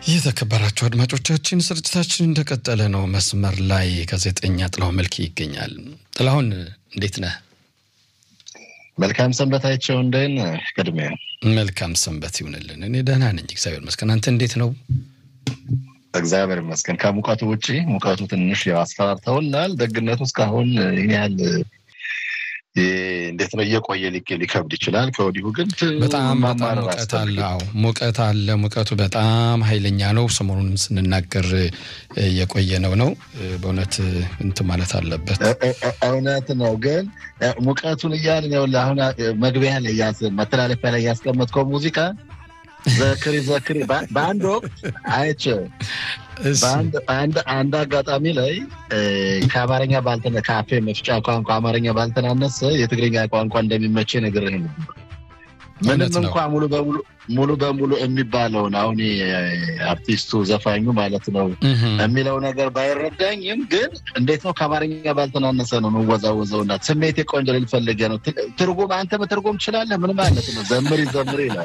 የተከበራችሁ አድማጮቻችን ስርጭታችን እንደቀጠለ ነው። መስመር ላይ ጋዜጠኛ ጥላሁን መልክ ይገኛል። ጥላሁን እንዴት ነህ? መልካም ሰንበታቸው እንደን ቅድሚያ መልካም ሰንበት ይሁንልን። እኔ ደህና ነኝ፣ እግዚአብሔር ይመስገን። አንተ እንዴት ነው? እግዚአብሔር ይመስገን። ከሙቀቱ ውጭ ሙቀቱ ትንሽ ያው አስፈራርተውናል። ደግነቱ እስካሁን ይህን ያህል እንዴት ነው እየቆየ ሊከብድ ይችላል። ከወዲሁ ግን በጣም በጣም ሙቀት አለ። አዎ ሙቀት አለ። ሙቀቱ በጣም ኃይለኛ ነው። ሰሞኑንም ስንናገር እየቆየ ነው ነው በእውነት እንትን ማለት አለበት። እውነት ነው። ግን ሙቀቱን እያልን ይኸውልህ አሁን መግቢያ ላይ መተላለፊያ ላይ ያስቀመጥከው ሙዚቃ ዘክሪ ዘክሪ በአንድ ወቅት አይቼ አንድ አጋጣሚ ላይ ከአማርኛ ባልተነ ከአፌ መፍጫ ቋንቋ አማርኛ ባልተናነሰ የትግርኛ ቋንቋ እንደሚመቼ ነግሬህ ነበር። ምንም እንኳ ሙሉ በሙሉ ሙሉ በሙሉ የሚባለውን አሁን አርቲስቱ ዘፋኙ ማለት ነው የሚለው ነገር ባይረዳኝም ግን እንዴት ነው ከአማርኛ ባልተናነሰ ነው መወዛወዘውና ስሜቴ ቆንጆ ልፈልገ ነው። ትርጉም አንተ መተርጎም ትችላለህ? ምን ማለት ነው? ዘምሪ ዘምሪ ይላል።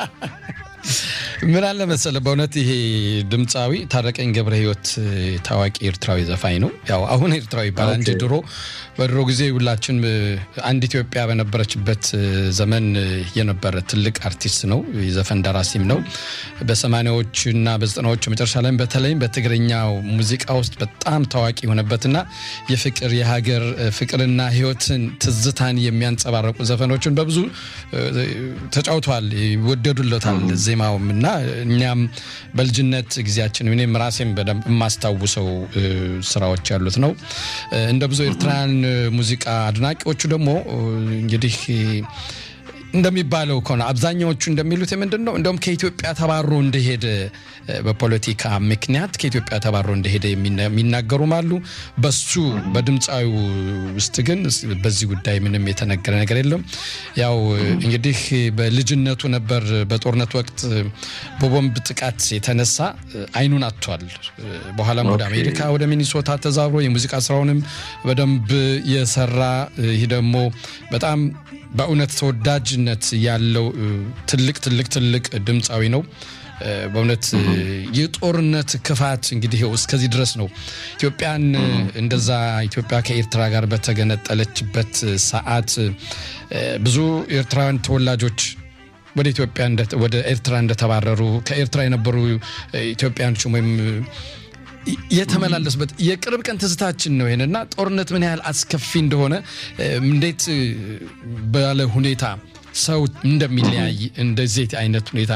ምን አለ መሰለህ፣ በእውነት ይሄ ድምፃዊ ታረቀኝ ገብረ ሕይወት ታዋቂ ኤርትራዊ ዘፋኝ ነው። ያው አሁን ኤርትራዊ ይባላል እንጂ ድሮ በድሮ ጊዜ ሁላችን አንድ ኢትዮጵያ በነበረችበት ዘመን የነበረ ትልቅ አርቲስት ነው። የዘፈን ደራሲም ነው። በሰማኒያዎቹ እና በዘጠናዎቹ መጨረሻ ላይ በተለይም በትግርኛው ሙዚቃ ውስጥ በጣም ታዋቂ የሆነበትና የፍቅር የሀገር ፍቅርና ሕይወትን ትዝታን የሚያንጸባረቁ ዘፈኖችን በብዙ ተጫውተዋል። ይወደዱለታል ዜማውም እና እኛም በልጅነት ጊዜያችን እኔም ራሴም በደንብ የማስታውሰው ስራዎች ያሉት ነው። እንደ ብዙ ኤርትራውያን ሙዚቃ አድናቂዎቹ ደግሞ እንግዲህ እንደሚባለው ከሆነ አብዛኛዎቹ እንደሚሉት ምንድን ነው እንደውም ከኢትዮጵያ ተባሮ እንደሄደ በፖለቲካ ምክንያት ከኢትዮጵያ ተባሮ እንደሄደ የሚናገሩም አሉ። በሱ በድምፃዊው ውስጥ ግን በዚህ ጉዳይ ምንም የተነገረ ነገር የለም። ያው እንግዲህ በልጅነቱ ነበር በጦርነት ወቅት በቦምብ ጥቃት የተነሳ አይኑን አጥቷል። በኋላም ወደ አሜሪካ ወደ ሚኒሶታ ተዛብሮ የሙዚቃ ስራውንም በደንብ የሰራ ይህ ደግሞ በጣም በእውነት ተወዳጅነት ያለው ትልቅ ትልቅ ትልቅ ድምፃዊ ነው። በእውነት የጦርነት ክፋት እንግዲህ እስከዚህ ድረስ ነው። ኢትዮጵያን እንደዛ ኢትዮጵያ ከኤርትራ ጋር በተገነጠለችበት ሰዓት ብዙ ኤርትራውያን ተወላጆች ወደ ኢትዮጵያ ወደ ኤርትራ እንደተባረሩ ከኤርትራ የነበሩ ኢትዮጵያኖች ወይም የተመላለሱበት የቅርብ ቀን ትዝታችን ነው። ይሄንና ጦርነት ምን ያህል አስከፊ እንደሆነ እንዴት ባለ ሁኔታ ሰው እንደሚለያይ እንደዚህ አይነት ሁኔታ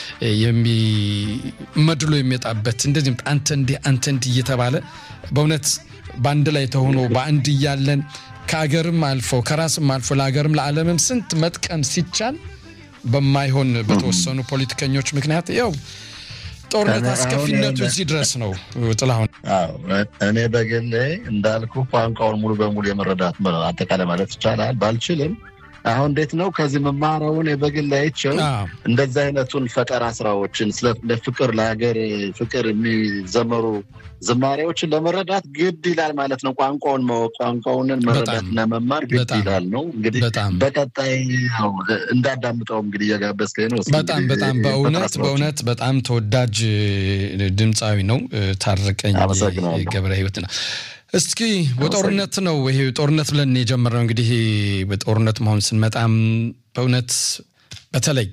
መድሎ የሚወጣበት እንደዚህ አንተ እንዲህ አንተ እንዲህ እየተባለ በእውነት በአንድ ላይ ተሆኖ በአንድ እያለን ከአገርም አልፎ ከራስም አልፎ ለአገርም ለዓለምም ስንት መጥቀም ሲቻል በማይሆን በተወሰኑ ፖለቲከኞች ምክንያት ያው ጦርነት አስከፊነቱ እዚህ ድረስ ነው። ጥላሁን እኔ በግሌ እንዳልኩ ቋንቋውን ሙሉ በሙሉ የመረዳት አጠቃላይ ማለት ይቻላል ባልችልም አሁን እንዴት ነው ከዚህ መማረውን በግል አይቼው እንደዚህ አይነቱን ፈጠራ ስራዎችን ለፍቅር ለሀገር ፍቅር የሚዘመሩ ዝማሬዎችን ለመረዳት ግድ ይላል ማለት ነው። ቋንቋውን ማወቅ ቋንቋውንን መረዳትና መማር ግድ ይላል ነው። እንግዲህ በቀጣይ እንዳዳምጠው እንግዲህ እየጋበዝከኝ ነው። በጣም በጣም በእውነት በእውነት በጣም ተወዳጅ ድምፃዊ ነው ታረቀኝ ገብረ ሕይወት ነው። እስኪ በጦርነት ነው ይሄ ጦርነት ብለን የጀመርነው እንግዲህ በጦርነት መሆን ስንመጣም በእውነት በተለይ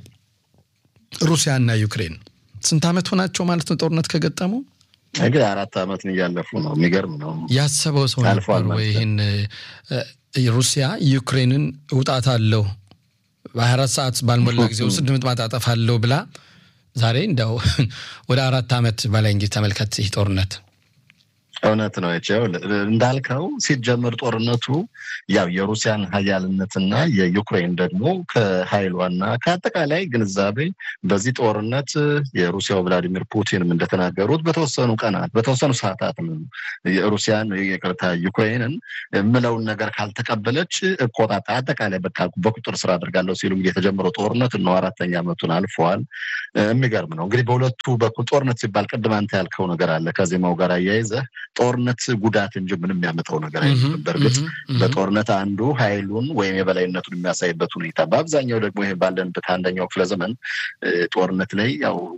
ሩሲያና ዩክሬን ስንት ዓመት ሆናቸው ማለት ነው ጦርነት ከገጠሙ? እንግዲህ አራት ዓመት እያለፉ ነው። የሚገርም ነው። ያሰበው ሰው ነበር ወይ ይህን ሩሲያ ዩክሬንን እውጣታለሁ በሀያ አራት ሰዓት ባልሞላ ጊዜ ውስጥ ድምጥማጥ አጠፋለሁ ብላ ዛሬ እንዲያው ወደ አራት ዓመት በላይ እንግዲህ ተመልከት ይህ ጦርነት እውነት ነው ቸው እንዳልከው ሲጀምር ጦርነቱ ያው የሩሲያን ሀያልነትና የዩክሬን ደግሞ ከሀይሏና ከአጠቃላይ ግንዛቤ በዚህ ጦርነት የሩሲያው ቭላዲሚር ፑቲንም እንደተናገሩት በተወሰኑ ቀናት በተወሰኑ ሰዓታት ነው የሩሲያን ይቅርታ ዩክሬንን የምለውን ነገር ካልተቀበለች እቆጣጣ አጠቃላይ በቃ በቁጥር ስር አድርጋለሁ ሲሉ እንግዲህ የተጀመረው ጦርነት ነው አራተኛ ዓመቱን አልፈዋል። የሚገርም ነው እንግዲህ በሁለቱ በኩል ጦርነት ሲባል ቅድም አንተ ያልከው ነገር አለ ከዜማው ጋር አያይዘህ ጦርነት ጉዳት እንጂ ምንም የሚያመጣው ነገር አይደለም። በእርግጥ በጦርነት አንዱ ኃይሉን ወይም የበላይነቱን የሚያሳይበት ሁኔታ፣ በአብዛኛው ደግሞ ይሄ ባለንበት አንደኛው ክፍለ ዘመን ጦርነት ላይ ያው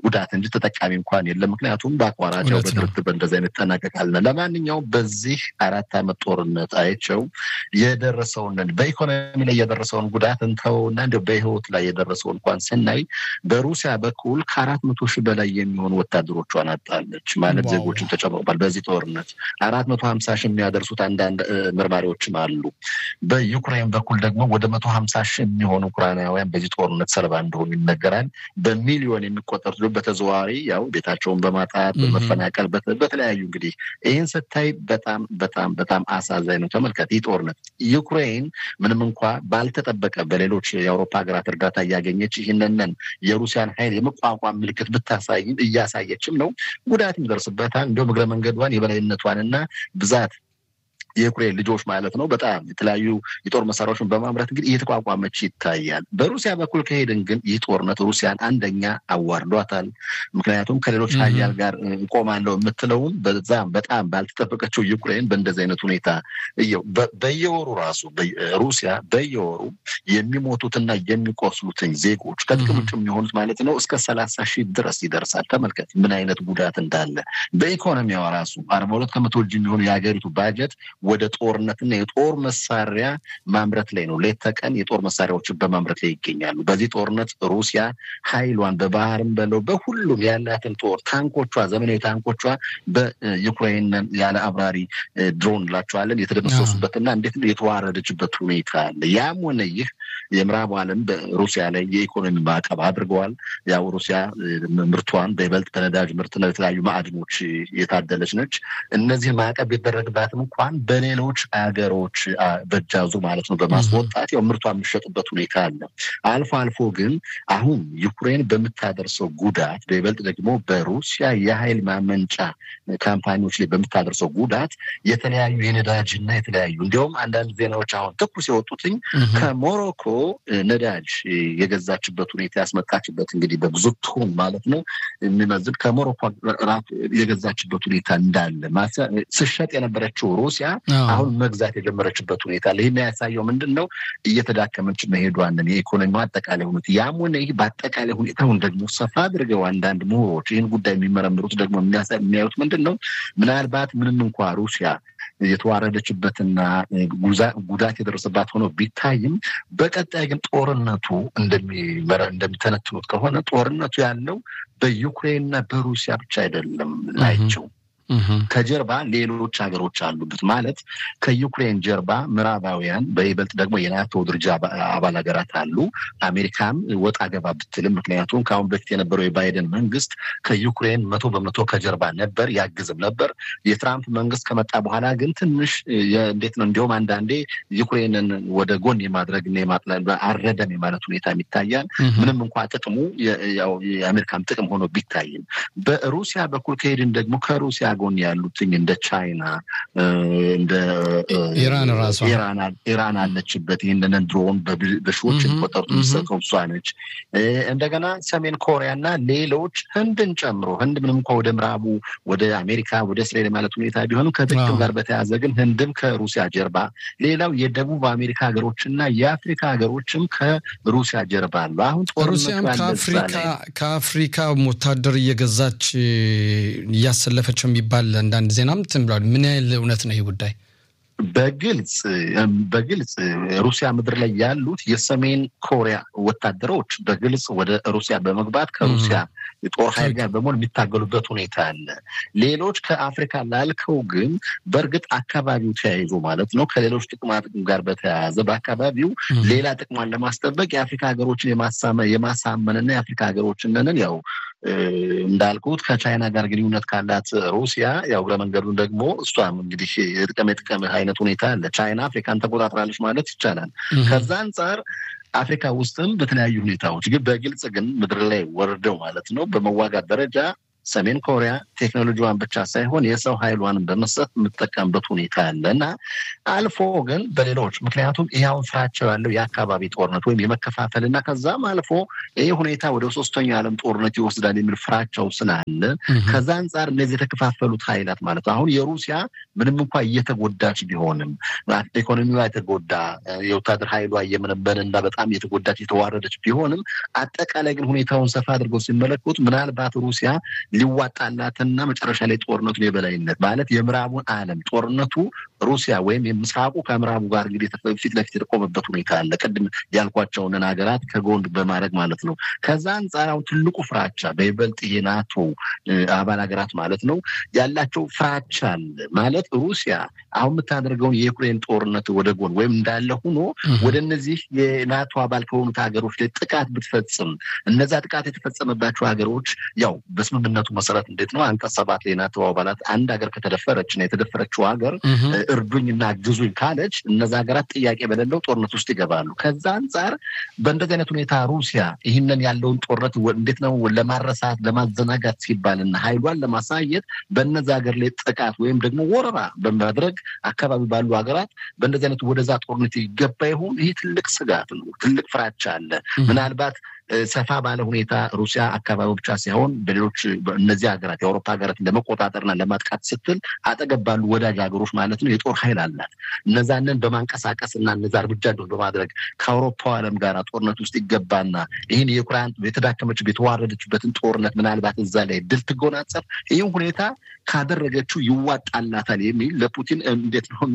ጉዳት እንጂ ተጠቃሚ እንኳን የለም። ምክንያቱም በአቋራቸው በድርድር በእንደዚህ አይነት ጠናቀቃልና ለማንኛውም በዚህ አራት ዓመት ጦርነት አይቸው የደረሰውን በኢኮኖሚ ላይ የደረሰውን ጉዳት እንተውና እንዲ በህይወት ላይ የደረሰው እንኳን ስናይ በሩሲያ በኩል ከአራት መቶ ሺህ በላይ የሚሆኑ ወታደሮቿን አጣለች ማለት ዜጎችን ተጨምሮባል። በዚህ ጦርነት አራት መቶ ሀምሳ ሺህ የሚያደርሱት አንዳንድ መርማሪዎችም አሉ። በዩክሬን በኩል ደግሞ ወደ መቶ ሀምሳ ሺህ የሚሆኑ ኡክራናውያን በዚህ ጦርነት ሰለባ እንደሆኑ ይነገራል። በሚሊዮን የሚቆጠሩት በተዘዋዋሪ ያው ቤታቸውን በማጣት በመፈናቀል በተለያዩ እንግዲህ ይህን ስታይ በጣም በጣም በጣም አሳዛኝ ነው። ተመልከት ይህ ጦርነት ዩክሬን ምንም እንኳ ባልተጠበቀ በሌሎች የአውሮፓ ሀገራት እርዳታ እያገኘች ይህንንን የሩሲያን ኃይል የመቋቋም ምልክት ብታሳይም እያሳየችም ነው። ጉዳት ይደርስበታል። እንዲሁም እግረ መንገዷን የበላይነቷንና ብዛት የዩክሬን ልጆች ማለት ነው በጣም የተለያዩ የጦር መሳሪያዎችን በማምረት እንግዲህ እየተቋቋመች ይታያል። በሩሲያ በኩል ከሄድን ግን ይህ ጦርነት ሩሲያን አንደኛ አዋርዷታል። ምክንያቱም ከሌሎች ሀያል ጋር እቆማለሁ የምትለውን በዛም በጣም ባልተጠበቀችው ዩክሬን በእንደዚህ አይነት ሁኔታ እየው በየወሩ ራሱ ሩሲያ በየወሩ የሚሞቱትና የሚቆስሉትን ዜጎች ከጥቅም ውጭ የሚሆኑት ማለት ነው እስከ ሰላሳ ሺህ ድረስ ይደርሳል። ተመልከት ምን አይነት ጉዳት እንዳለ በኢኮኖሚዋ ራሱ አርባ ሁለት ከመቶ እጅ የሚሆኑ የሀገሪቱ ባጀት ወደ ጦርነትና የጦር መሳሪያ ማምረት ላይ ነው። ሌት ተቀን የጦር መሳሪያዎችን በማምረት ላይ ይገኛሉ። በዚህ ጦርነት ሩሲያ ኃይሏን በባህርም በለው በሁሉም ያላትን ጦር ታንኮቿ፣ ዘመናዊ ታንኮቿ በዩክሬን ያለ አብራሪ ድሮን እንላቸዋለን የተደመሰሱበትና እንዴት የተዋረደችበት ሁኔታ አለ። ያም ሆነ ይህ የምዕራቡ ዓለም በሩሲያ ላይ የኢኮኖሚ ማዕቀብ አድርገዋል። ያው ሩሲያ ምርቷን በይበልጥ በነዳጅ ምርትና የተለያዩ ማዕድኖች የታደለች ነች። እነዚህ ማዕቀብ ቢደረግባትም እንኳን በሌሎች ሀገሮች በጃዙ ማለት ነው በማስወጣት ያው ምርቷ የሚሸጥበት ሁኔታ አለ። አልፎ አልፎ ግን አሁን ዩክሬን በምታደርሰው ጉዳት በይበልጥ ደግሞ በሩሲያ የኃይል ማመንጫ ካምፓኒዎች ላይ በምታደርሰው ጉዳት የተለያዩ የነዳጅና የተለያዩ እንዲሁም አንዳንድ ዜናዎች አሁን ትኩስ የወጡትኝ ከሞሮኮ ነዳጅ የገዛችበት ሁኔታ ያስመጣችበት እንግዲህ በብዙ ቶን ማለት ነው የሚመዝን ከሞሮኮ ራሱ የገዛችበት ሁኔታ እንዳለ ስሸጥ የነበረችው ሩሲያ አሁን መግዛት የጀመረችበት ሁኔታ አለ። ይህ የሚያሳየው ምንድን ነው? እየተዳከመች መሄዷንን የኢኮኖሚ አጠቃላይ ሁኔታ ያም ሆነ ይህ በአጠቃላይ ሁኔታውን ደግሞ ሰፋ አድርገው አንዳንድ ምሁሮች ይህን ጉዳይ የሚመረምሩት ደግሞ የሚያዩት ምንድን ነው? ምናልባት ምንም እንኳ ሩሲያ የተዋረደችበትና ጉዳት የደረሰባት ሆኖ ቢታይም በቀጣይ ግን ጦርነቱ እንደሚተነትኑት ከሆነ ጦርነቱ ያለው በዩክሬንና በሩሲያ ብቻ አይደለም ናቸው። ከጀርባ ሌሎች ሀገሮች አሉበት። ማለት ከዩክሬን ጀርባ ምዕራባውያን በይበልጥ ደግሞ የናቶ ድርጅት አባል ሀገራት አሉ። አሜሪካም ወጣ ገባ ብትልም፣ ምክንያቱም ከአሁን በፊት የነበረው የባይደን መንግስት ከዩክሬን መቶ በመቶ ከጀርባ ነበር፣ ያግዝም ነበር። የትራምፕ መንግስት ከመጣ በኋላ ግን ትንሽ እንዴት ነው እንዲሁም አንዳንዴ ዩክሬንን ወደ ጎን የማድረግ አረደም የማለት ሁኔታ ይታያል። ምንም እንኳ ጥቅሙ የአሜሪካም ጥቅም ሆኖ ቢታይም በሩሲያ በኩል ከሄድን ደግሞ ከሩሲያ ጎን ያሉትኝ እንደ ቻይና እንደ ኢራን ራሷ ኢራን አለችበት። ይህንን ድሮን በሺዎች የሚቆጠሩት የሚሰጠው እሷ ነች። እንደገና ሰሜን ኮሪያ እና ሌሎች ህንድን ጨምሮ ህንድ ምንም እንኳ ወደ ምዕራቡ ወደ አሜሪካ ወደ እስራኤል ማለት ሁኔታ ቢሆንም ከጥቅም ጋር በተያያዘ ግን ህንድም ከሩሲያ ጀርባ፣ ሌላው የደቡብ አሜሪካ ሀገሮች እና የአፍሪካ ሀገሮችም ከሩሲያ ጀርባ አሉ። አሁን ሩሲያም ከአፍሪካ ወታደር እየገዛች እያሰለፈች የሚባል አንዳንድ ዜናም እንትን ብሏል። ምን ያህል እውነት ነው ይህ ጉዳይ? በግልጽ በግልጽ ሩሲያ ምድር ላይ ያሉት የሰሜን ኮሪያ ወታደሮች በግልጽ ወደ ሩሲያ በመግባት ከሩሲያ የጦር ኃይል ጋር በመሆን የሚታገሉበት ሁኔታ አለ። ሌሎች ከአፍሪካ ላልከው ግን በእርግጥ አካባቢው ተያይዞ ማለት ነው ከሌሎች ጥቅማ ጥቅም ጋር በተያያዘ በአካባቢው ሌላ ጥቅሟን ለማስጠበቅ የአፍሪካ ሀገሮችን የማሳመንና የአፍሪካ ሀገሮችንን ያው እንዳልኩት ከቻይና ጋር ግንኙነት ካላት ሩሲያ ያው እግረ መንገዱን ደግሞ እሷም እንግዲህ የጥቀም የጥቀም አይነት ሁኔታ አለ። ቻይና አፍሪካን ተቆጣጥራለች ማለት ይቻላል። ከዛ አንጻር አፍሪካ ውስጥም በተለያዩ ሁኔታዎች ግን በግልጽ ግን ምድር ላይ ወርደው ማለት ነው በመዋጋት ደረጃ ሰሜን ኮሪያ ቴክኖሎጂዋን ብቻ ሳይሆን የሰው ኃይሏንም በመስጠት የምትጠቀምበት ሁኔታ አለ እና አልፎ ግን በሌሎች ምክንያቱም ይኸውን ፍራቸው ያለው የአካባቢ ጦርነት ወይም የመከፋፈል እና ከዛም አልፎ ይህ ሁኔታ ወደ ሶስተኛው የዓለም ጦርነት ይወስዳል የሚል ፍራቸው ስላለ ከዛ አንጻር እነዚህ የተከፋፈሉት ኃይላት ማለት አሁን የሩሲያ ምንም እንኳ እየተጎዳች ቢሆንም ኢኮኖሚዋ የተጎዳ የወታደር ኃይሏ እየመነበንና በጣም የተጎዳች የተዋረደች ቢሆንም አጠቃላይ ግን ሁኔታውን ሰፋ አድርገው ሲመለከቱት ምናልባት ሩሲያ ሊዋጣላትና መጨረሻ ላይ ጦርነቱን የበላይነት ማለት የምዕራቡን ዓለም ጦርነቱ ሩሲያ ወይም የምስራቁ ከምዕራቡ ጋር እንግዲህ ፊት ለፊት የተቆመበት ሁኔታ አለ። ቅድም ያልኳቸውን ሀገራት ከጎን በማድረግ ማለት ነው። ከዛ አንጻር አሁን ትልቁ ፍራቻ በይበልጥ የናቶ አባል ሀገራት ማለት ነው ያላቸው ፍራቻ አለ ማለት ሩሲያ አሁን የምታደርገውን የዩክሬን ጦርነት ወደ ጎን ወይም እንዳለ ሆኖ ወደ እነዚህ የናቶ አባል ከሆኑት ሀገሮች ላይ ጥቃት ብትፈጽም እነዛ ጥቃት የተፈጸመባቸው ሀገሮች ያው በስምምነቱ መሰረት እንዴት ነው አንቀጽ ሰባት ላይ የናቶ አባላት አንድ ሀገር ከተደፈረች እና የተደፈረችው ሀገር እርዱኝ እና ግዙኝ ካለች እነዛ ሀገራት ጥያቄ በሌለው ጦርነት ውስጥ ይገባሉ። ከዛ አንጻር በእንደዚህ አይነት ሁኔታ ሩሲያ ይህንን ያለውን ጦርነት እንዴት ነው ለማረሳት ለማዘናጋት ሲባልና ኃይሏን ለማሳየት በነዛ ሀገር ላይ ጥቃት ወይም ደግሞ ወረራ በማድረግ አካባቢ ባሉ ሀገራት በእንደዚህ አይነት ወደዛ ጦርነት ይገባ ይሆን? ይህ ትልቅ ስጋት ነው። ትልቅ ፍራቻ አለ። ምናልባት ሰፋ ባለ ሁኔታ ሩሲያ አካባቢ ብቻ ሳይሆን በሌሎች እነዚህ ሀገራት የአውሮፓ ሀገራት ለመቆጣጠርና ለማጥቃት ስትል አጠገብ ባሉ ወዳጅ ሀገሮች ማለት ነው የጦር ኃይል አላት። እነዛንን በማንቀሳቀስ እና እነዛ እርምጃ በማድረግ ከአውሮፓ ዓለም ጋር ጦርነት ውስጥ ይገባና ይህን የዩክራይን የተዳከመች የተዋረደችበትን ጦርነት ምናልባት እዛ ላይ ድል ትጎናጸፍ ይህም ሁኔታ ካደረገችው ይዋጣላታል የሚል ለፑቲን እንዴት ነው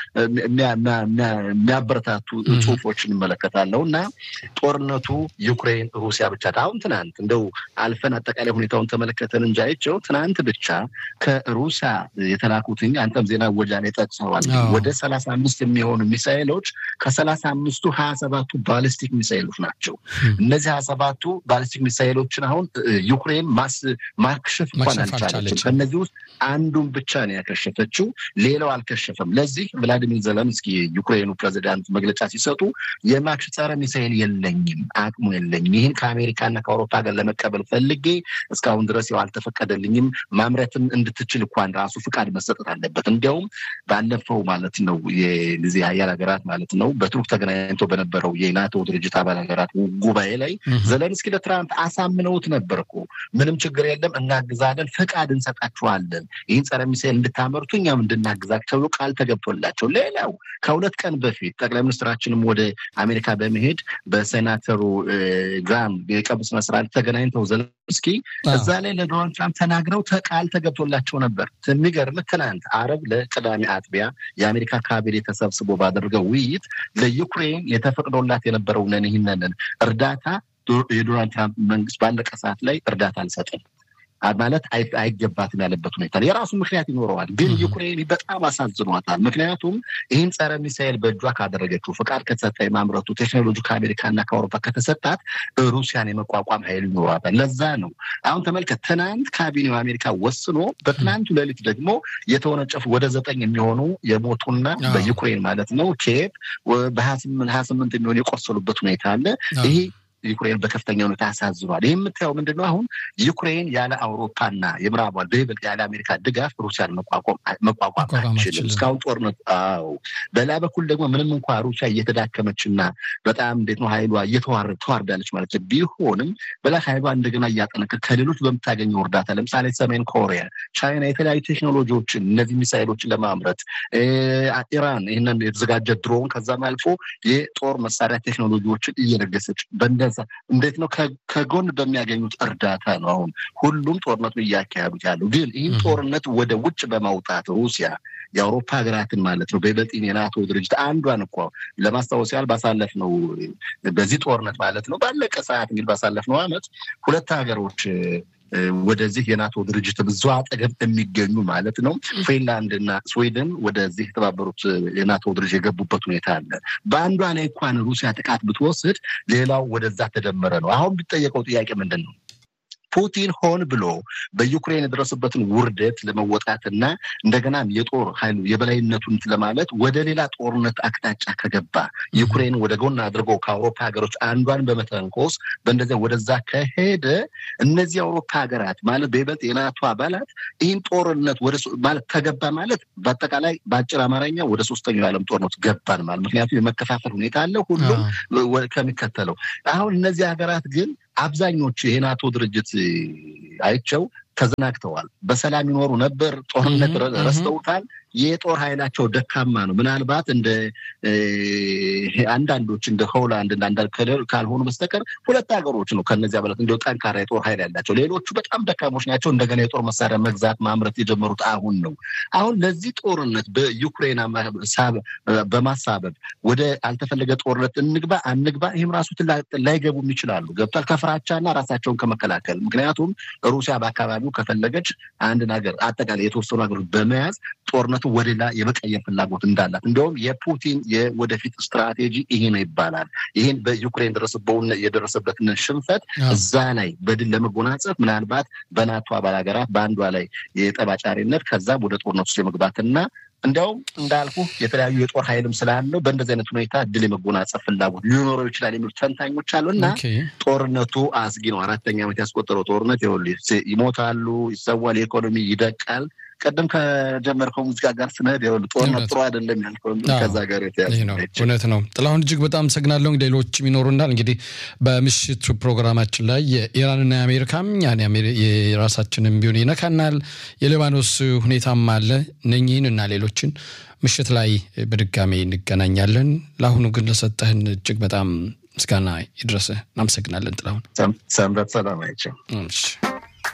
የሚያበረታቱ ጽሁፎች እንመለከታለው እና ጦርነቱ ዩክሬን ሩሲያ ብቻ አሁን ትናንት እንደው አልፈን አጠቃላይ ሁኔታውን ተመለከተን እንጂ አይቼው ትናንት ብቻ ከሩሲያ የተላኩትኝ አንተም ዜና ወጃ ላይ ጠቅሰዋል። ወደ ሰላሳ አምስት የሚሆኑ ሚሳይሎች ከሰላሳ አምስቱ ሀያ ሰባቱ ባሊስቲክ ሚሳይሎች ናቸው። እነዚህ ሀያ ሰባቱ ባሊስቲክ ሚሳይሎችን አሁን ዩክሬን ማክሸፍ እንኳን አልቻለችም። ከእነዚህ ውስጥ አንዱን ብቻ ነው ያከሸፈችው፣ ሌላው አልከሸፈም። ለዚህ ቭላዲሚር ዘለንስኪ የዩክሬኑ ፕሬዚዳንት መግለጫ ሲሰጡ የማክሽ ጸረ ሚሳይል የለኝም፣ አቅሙ የለኝም። ይህን ከአሜሪካና ከአውሮፓ ጋር ለመቀበል ፈልጌ እስካሁን ድረስ ያው አልተፈቀደልኝም። ማምረትም እንድትችል እንኳን ራሱ ፍቃድ መሰጠት አለበት። እንዲያውም ባለፈው ማለት ነው የዚህ ሀያል ሀገራት ማለት ነው በቱርክ ተገናኝቶ በነበረው የናቶ ድርጅት አባል ሀገራት ጉባኤ ላይ ዘለንስኪ ለትራምፕ አሳምነውት ነበር እኮ ምንም ችግር የለም እናግዛለን፣ ፍቃድ እንሰጣችኋለን ይህን ጸረ ሚሳይል እንድታመርቱ እኛም እንድናግዛቸው ተብሎ ቃል ተገብቶላቸው፣ ሌላው ከሁለት ቀን በፊት ጠቅላይ ሚኒስትራችንም ወደ አሜሪካ በመሄድ በሴናተሩ ግራም የቀብር ስነ ስርዓት ተገናኝተው ዘለንስኪ እዛ ላይ ለዶናልድ ትራምፕ ተናግረው ቃል ተገብቶላቸው ነበር። የሚገርም ትናንት አረብ ለቅዳሜ አጥቢያ የአሜሪካ ካቢኔ ተሰብስቦ ባደረገው ውይይት ለዩክሬን የተፈቅዶላት የነበረው ነን ይህንን እርዳታ የዶናልድ ትራምፕ መንግስት ባለቀ ሰዓት ላይ እርዳታ አልሰጥም ማለት አይገባትም ያለበት ሁኔታ የራሱ ምክንያት ይኖረዋል። ግን ዩክሬን በጣም አሳዝኗታል። ምክንያቱም ይህን ጸረ ሚሳኤል በእጇ ካደረገችው ፍቃድ ከተሰጠ የማምረቱ ቴክኖሎጂ ከአሜሪካና ከአውሮፓ ከተሰጣት ሩሲያን የመቋቋም ኃይል ይኖራታል። ለዛ ነው አሁን ተመልከት፣ ትናንት ካቢኔው አሜሪካ ወስኖ በትናንቱ ሌሊት ደግሞ የተወነጨፉ ወደ ዘጠኝ የሚሆኑ የሞቱና በዩክሬን ማለት ነው ኬቭ በሀያ ስምንት የሚሆኑ የቆሰሉበት ሁኔታ አለ ይሄ ዩክሬን በከፍተኛ ሁኔታ ያሳዝኗል። ይህ የምታየው ምንድን ነው? አሁን ዩክሬን ያለ አውሮፓና የምዕራቧን በይበልጥ ያለ አሜሪካ ድጋፍ ሩሲያን መቋቋም አይችልም። እስካሁን ጦርነት አዎ። በሌላ በኩል ደግሞ ምንም እንኳ ሩሲያ እየተዳከመችና በጣም እንዴት ነው ኃይሏ እየተዋረድ ተዋርዳለች ማለት ቢሆንም በላ ኃይሏ እንደገና እያጠነከር ከሌሎች በምታገኘው እርዳታ ለምሳሌ ሰሜን ኮሪያ፣ ቻይና የተለያዩ ቴክኖሎጂዎችን እነዚህ ሚሳይሎችን ለማምረት ኢራን ይህንን የተዘጋጀ ድሮን ከዛም አልፎ የጦር መሳሪያ ቴክኖሎጂዎችን እየለገሰች በእንደ እንዴት ነው ከጎን በሚያገኙት እርዳታ ነው አሁን ሁሉም ጦርነቱን እያካሄዱት ያለው። ግን ይህን ጦርነት ወደ ውጭ በማውጣት ሩሲያ የአውሮፓ ሀገራትን ማለት ነው በይበልጥ የናቶ ድርጅት አንዷን እኮ ለማስታወስ ያህል ባሳለፍ ነው በዚህ ጦርነት ማለት ነው ባለቀ ሰዓት እንግዲህ ባሳለፍ ነው አመት ሁለት ሀገሮች ወደዚህ የናቶ ድርጅት ብዙ አጠገብ የሚገኙ ማለት ነው ፊንላንድ እና ስዊድን ወደዚህ የተባበሩት የናቶ ድርጅት የገቡበት ሁኔታ አለ። በአንዷ ላይ እንኳን ሩሲያ ጥቃት ብትወስድ ሌላው ወደዛ ተደመረ ነው። አሁን ቢጠየቀው ጥያቄ ምንድን ነው? ፑቲን ሆን ብሎ በዩክሬን የደረሰበትን ውርደት ለመወጣትና እንደገናም የጦር ኃይሉ የበላይነቱን ለማለት ወደ ሌላ ጦርነት አቅጣጫ ከገባ ዩክሬን ወደ ጎን አድርጎ ከአውሮፓ ሀገሮች አንዷን በመተንኮስ በእንደዚያ ወደዛ ከሄደ እነዚህ የአውሮፓ ሀገራት ማለት በይበልጥ የናቶ አባላት ይህን ጦርነት ወደ ማለት ከገባ ማለት በአጠቃላይ በአጭር አማርኛ ወደ ሶስተኛው የዓለም ጦርነት ገባን ማለት ምክንያቱም የመከፋፈል ሁኔታ አለ ሁሉም ከሚከተለው አሁን እነዚህ ሀገራት ግን አብዛኞቹ የናቶ ድርጅት አይቸው ተዘናግተዋል። በሰላም ይኖሩ ነበር። ጦርነት ረስተውታል። የጦር ኃይላቸው ደካማ ነው። ምናልባት እንደ አንዳንዶች እንደ ሆላንድ አንዳንድ ካልሆኑ በስተቀር ሁለት ሀገሮች ነው ከነዚያ በለት እንዲ ጠንካራ የጦር ኃይል ያላቸው። ሌሎቹ በጣም ደካሞች ናቸው። እንደገና የጦር መሳሪያ መግዛት ማምረት የጀመሩት አሁን ነው። አሁን ለዚህ ጦርነት በዩክሬን በማሳበብ ወደ አልተፈለገ ጦርነት እንግባ አንግባ፣ ይህም ራሱ ላይገቡም ይችላሉ። ገብቷል። ከፍራቻና ራሳቸውን ከመከላከል ምክንያቱም ሩሲያ በአካባቢው ከፈለገች አንድን ሀገር አጠቃላይ የተወሰኑ ሀገሮች በመያዝ ጦርነቱ ወደ ሌላ የመቀየር ፍላጎት እንዳላት እንዲሁም የፑቲን የወደፊት ስትራቴጂ ይሄ ነው ይባላል። ይህን በዩክሬን የደረሰበትን ሽንፈት እዛ ላይ በድል ለመጎናጸፍ ምናልባት በናቶ አባል ሀገራት በአንዷ ላይ የጠባጫሪነት ከዛም ወደ ጦርነት ውስጥ የመግባትና እንዲያውም እንዳልኩ የተለያዩ የጦር ኃይልም ስላለው በእንደዚህ አይነት ሁኔታ ድል የመጎናጸፍ ፍላጎት ሊኖረው ይችላል የሚሉ ተንታኞች አሉ እና ጦርነቱ አስጊ ነው። አራተኛ ዓመት ያስቆጠረው ጦርነት ይኸውልህ ይሞታሉ፣ ይሰዋል፣ የኢኮኖሚ ይደቃል። ቀደም ከጀመርከው ሙዚቃ ጋር ስንሄድ ይኸውልህ ጦርነት ጥሩ አይደለም ያልከው ከዛ ጋር የተያዘ እውነት ነው። ጥላሁን እጅግ በጣም አመሰግናለሁ። ሌሎችም ይኖሩናል። እንግዲህ በምሽቱ ፕሮግራማችን ላይ የኢራንና የአሜሪካም የራሳችንም ቢሆን ይነካናል። የሊባኖስ ሁኔታም አለ። እነኚህን እና ሌሎችን ምሽት ላይ በድጋሜ እንገናኛለን። ለአሁኑ ግን ለሰጠህን እጅግ በጣም ምስጋና ይድረስህ። እናመሰግናለን ጥላሁን። ሰንበት ሰላም አይቸው